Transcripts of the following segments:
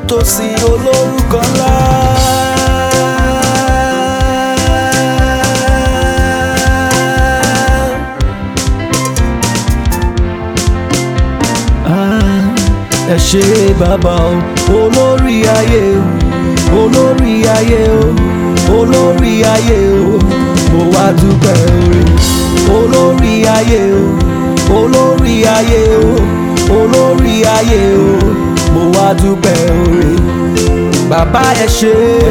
nítòsí olórúkọ ńlá. Ah, ẹ ṣé bàbá o olórí ayé o olórí ayé o olórí ayé o mo wá dúpẹ́ oore olórí ayé o olórí ayé o olórí ayé o mo wá dúpẹ́ oore bàbá ẹ ṣé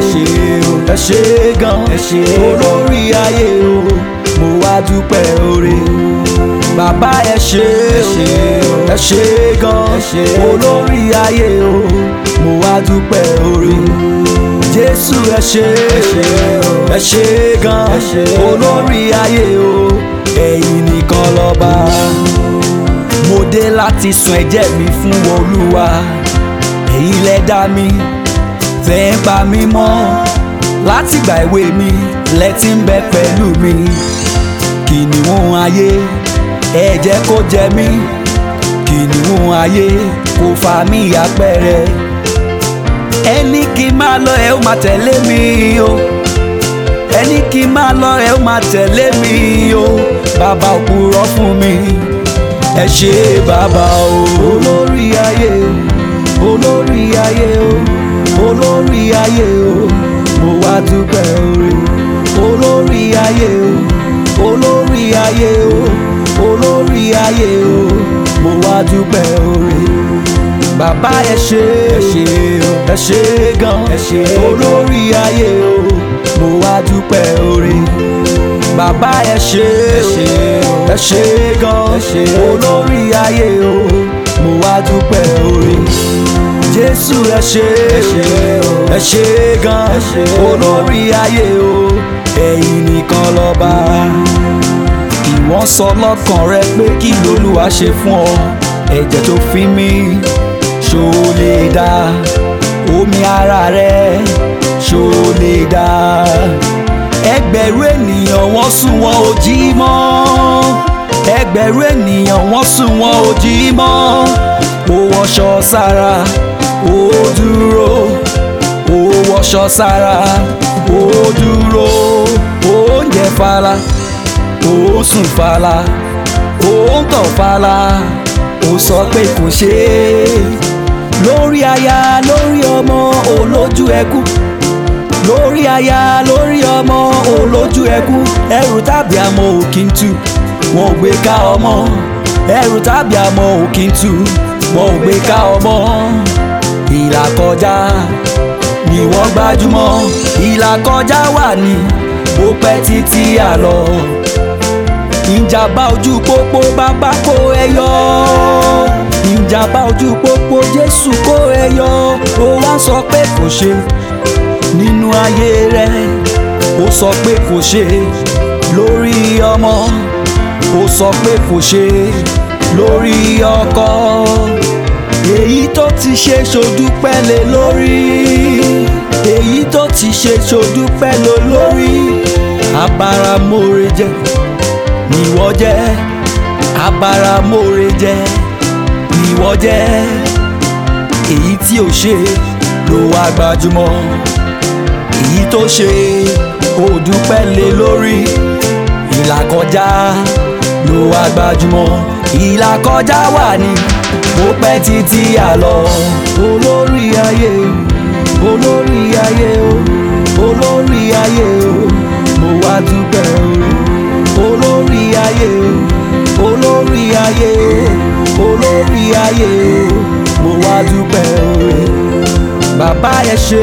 ẹ ṣé gan olórí ayé o mo wá dúpẹ́ oore bàbá ẹ ṣé ẹ ṣé gan olórí ayé o mo wá dúpẹ́ oore jésù ẹ ṣé ẹ ṣé gan olórí ayé o ẹ̀yin nìkan lọ́ba mo dé láti sun ẹ̀jẹ̀ mi fún olúwa ẹ̀yin lẹ dá mi tẹ́ ń pa mí mọ́ látìgbà èwe mi lẹ ti ń bẹ pẹ̀lú mi kìnìún ayé ẹ jẹ́ kó jẹ mí kìnìún ayé kò fà mí àpẹẹrẹ ẹni kí n máa lọ ẹ ó máa tẹ̀lé mi o ẹni kí n máa lọ ẹ ó máa tẹ̀lé mi o bàbá òpùrọ́ fún mi ẹ ṣé bàbá o olórí ayé o olórí ayé o olórí ayé o mo wá dúpẹ́ oore olórí ayé o olórí ayé o olórí ayé o mo wá dúpẹ́ oore bàbá ẹ ṣé ẹ ṣé gan olórí ayé o mo wá dúpẹ́ oore bàbá ẹ ṣé ẹ ṣé gan olórí ayé o mo wá dúpẹ́ oore jésù ẹ ṣé ẹ ṣé gan olórí ayé o ẹ̀yin nìkan lọ́ba ìwọ́n sọ lọ́kàn rẹ pé kí lolúwa ṣe fún ọ ẹ̀jẹ̀ tó fi mí ṣó lè dá omi ara rẹ ṣó lè dá ẹgbẹ̀rún ènìyàn wọ́n sùn wọn ò jí mọ́ ẹgbẹ̀rún ènìyàn wọ́n sùn wọn ò jí mọ́ ó wọṣọ sára ó dúró ó wọṣọ sára ó dúró oúnjẹ fara ó sùn fàlà ó ń tọ̀ fàlà ó sọ pé kò ṣe é lórí aya lórí ọmọ olójú ẹkú lórí aya lórí ọmọ olójú ẹkú ẹrù tàbí àmọ́ òkín tú wọn ò gbé ká ọmọ ẹrù tàbí àmọ́ òkín tú wọn ò gbé ká ọmọ ìlà kọjá ni wọ́n gbájúmọ́ ìlà kọjá wà ní ó pẹ́ títí àlọ́ ìjàmbá ojú pópó bàbá kó ẹ yọ ìjàmbá ojú pópó jésù kó ẹ yọ ó wá sọ pé kò ṣe nínú ayé rẹ ó sọ pé kò ṣe lórí ọmọ ó sọ pé kò ṣe lórí ọkọ èyí tó ti ṣe ṣòdúpẹ́ lé lórí èyí tó ti ṣe ṣòdúpẹ́ lé lórí abáramóore jẹ́ ìwọ jẹ́ abáramóore jẹ́ ìwọ jẹ́ èyí tí ò ṣe ló wá gbajúmọ̀ èyí tó ṣe ó dúpẹ́ lé lórí ìlàkọjá ló wá gbajúmọ̀ ìlàkọjá wà ní ó pẹ́ títí àlọ́ olórí ayé olórí ayé o olórí ayé o mo wá dúpẹ́ o olórí ayé o olórí ayé o olórí ayé o mo wá dúpẹ́ oore bàbá ẹ ṣé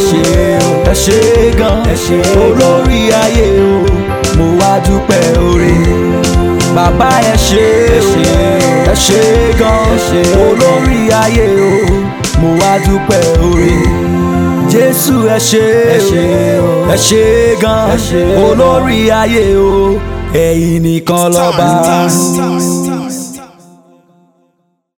ẹ ṣé gan olórí ayé o mo wá dúpẹ́ oore bàbá ẹ ṣé ẹ ṣé gan olórí ayé o mo wá dúpẹ́ oore jésù ẹ ṣé ẹ ṣé gan olórí ayé o ẹ̀yin nìkan lọ́ba.